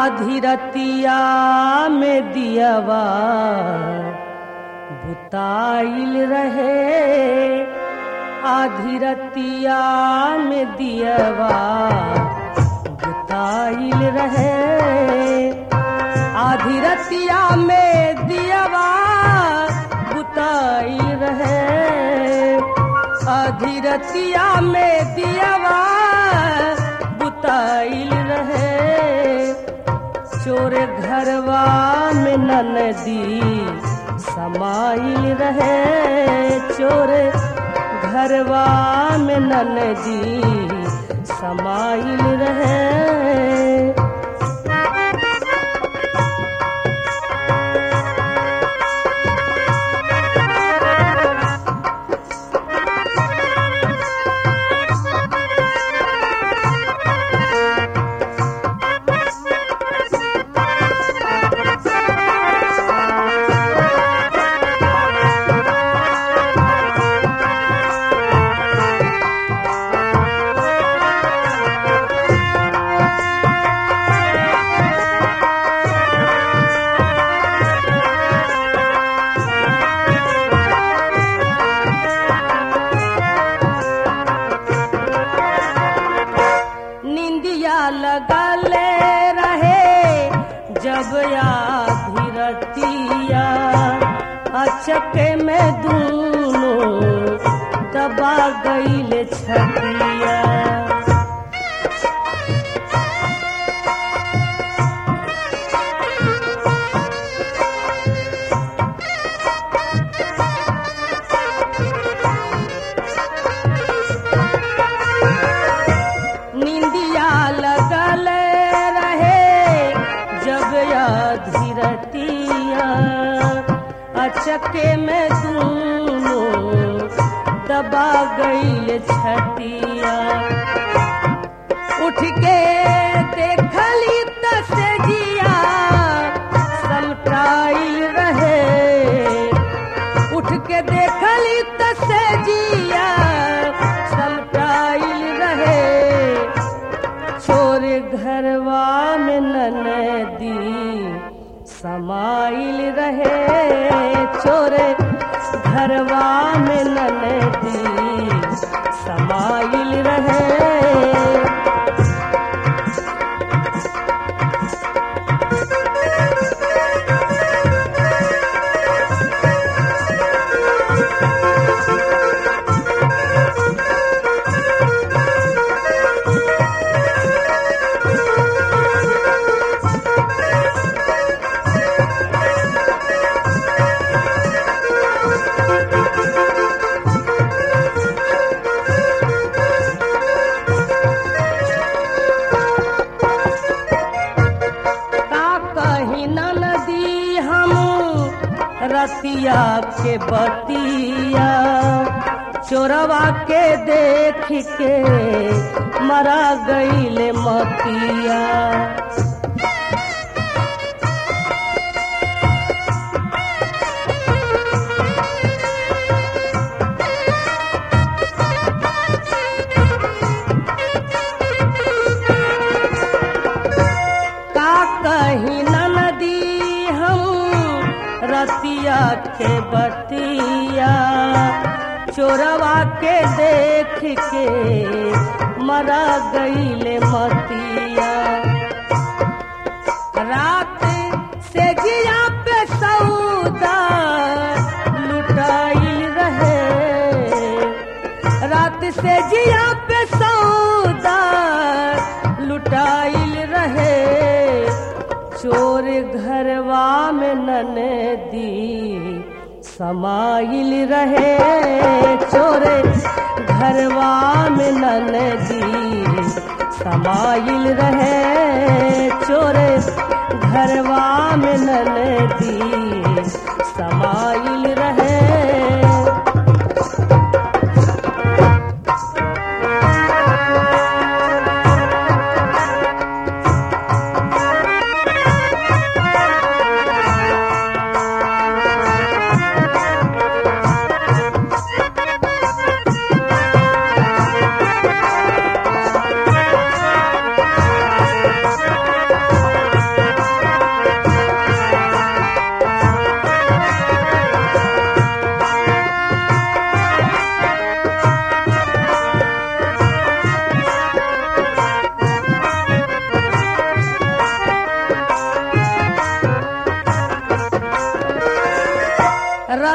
आधी रतिया में दियवा बुताइल रहे आधी रतिया में दियवा बुताइल रहे आधी रतिया में दियवा बुताइल रहे आधी रतिया में दियवा बुताइल रहे चोर घरवा में ननदी समाइल रहे चोर घरवा में ननदी समाइल रहे निंदिया लगले रहे जब आधी रतिया अचके में दूनो दबा गईल छतिया निंदिया लगल रहे जब आधी रतिया अचके में दूनो दबा गईल छतिया उठ के देखली तसजिया समटाइल रहे उठ के देखली तसजिया समटाइल रहे छोर घरवा में ननदी समाइल रहे छोर घरवा में ननदी समाइल रहे का कही नदी हम रतिया के बतिया चोरवा के देख के मरा गईल मतिया का कही नदी हम रतिया के बतिया चोरवा के देख के मरा गईले मतिया रात से जिया पे सौदा लुटाइल रहे रात से जिया पे सौदा लुटाइल रहे चोर घरवा में ननदी समाइल रहे चोर घरवा में ननदी समाइल रहे चोर घरवा में ननदी समाइल रहे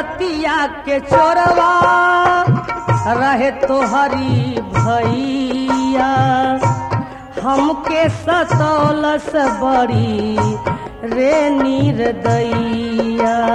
रतिया के चोरवा रहे तो हरी भैया हमके सतौलस बड़ी रे निर्दैया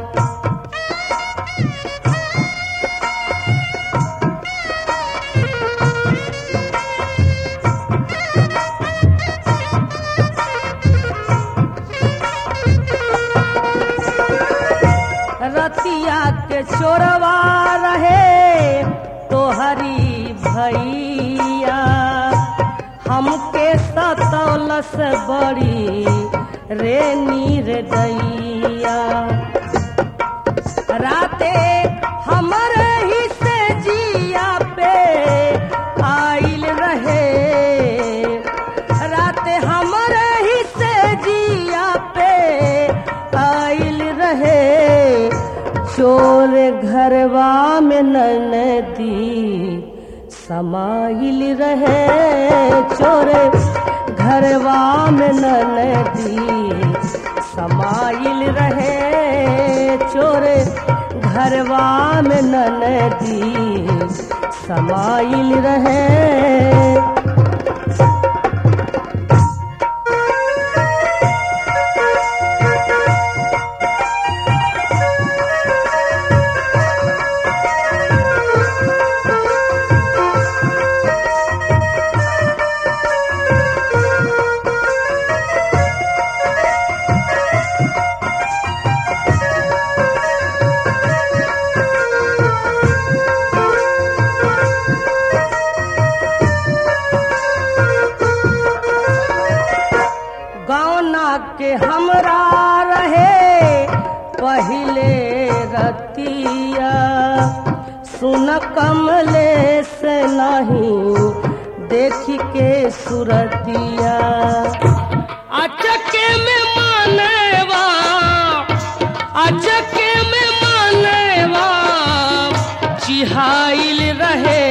रतिया के चोरवा रहे तोहरी भैया हमके सतौलस बड़ी रे निर्दैया राते हमर ही से जिया पे आइल रहे राते हमर ही से जिया पे आइल रहे चोर घरवा में ननदी समाइल रहे चोर घरवा में ननदी समाइल रहे चोर घरवा में ननदी समाइल रहे गौना के हमरा रहे पहले रतिया सुन कमले से नहीं देख के सुरतिया अचके में मानेवा अचके में मानेवा चिहाइल रहे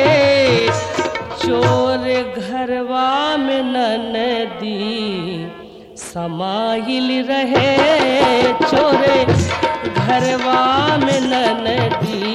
चोर घरवा में ननदी समाइल रहे चोरे घरवा में ननदी